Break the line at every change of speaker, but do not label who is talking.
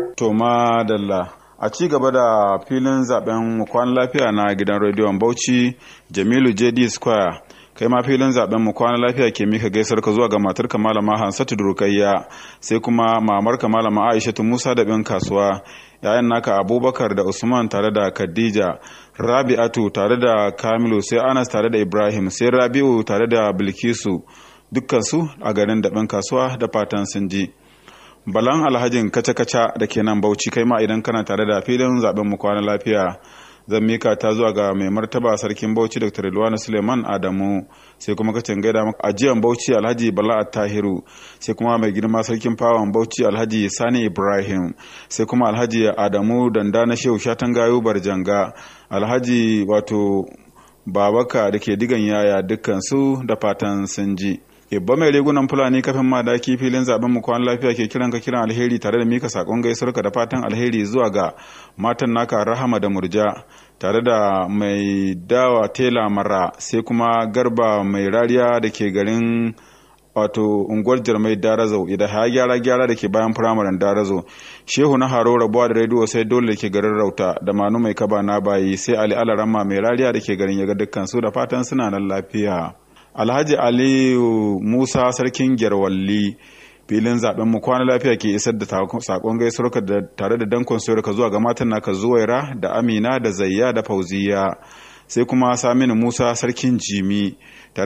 To madalla a ci gaba da filin zaben kwan lafiya na gidan rediyon Bauchi Jamilu JD Square kai ma filin zaben mu kwana lafiya ke mika gaisar ka zuwa ga matar ka malama Hansatu Durkayya sai kuma mamar ka malama Aishatu Musa da bin kasuwa yayan naka Abubakar da Usman tare da Khadija Rabi'atu tare da Kamilu sai Anas tare da Ibrahim sai Rabi'u tare da Bilkisu dukkan su a garin daɓen kasuwa da fatan sun ji. balan alhajin kaca-kaca da ke nan bauchi kai ma idan kana tare da filin zaben mu kwana lafiya zan mika ta zuwa ga mai martaba sarkin bauchi dr Rilwanu suleiman adamu sai kuma kacin gaida maka ajiyan bauchi alhaji bala tahiru sai kuma mai girma sarkin fawon bauchi alhaji sani ibrahim sai kuma alhaji adamu danda na shehu shatan gayu barjanga alhaji wato babaka da ke digan yaya dukkan su da fatan sun ji Ibba mai rigunan Fulani kafin madaki filin zaben mu kwan lafiya ke kiran ka kiran alheri tare da mika sakon gaisuwarka da fatan alheri zuwa ga matan naka Rahama da Murja tare da mai dawa tela mara sai kuma garba mai rariya da ke garin wato unguwar jarmai darazo idan ha gyara gyara da ke bayan firamaren darazo shehu na haro rabuwa da rediyo sai dole da ke garin rauta da manu mai kaba na bayi sai ali alarama mai rariya da ke garin yaga dukkan su da fatan suna nan lafiya alhaji aliyu musa sarkin gyarwalli filin zaben mu kwana lafiya ke isar da sakon gaisuwarka da tare da dankon ka zuwa ga matan naka zuwaira da amina da zayya da fauziya sai kuma saminu musa sarkin jimi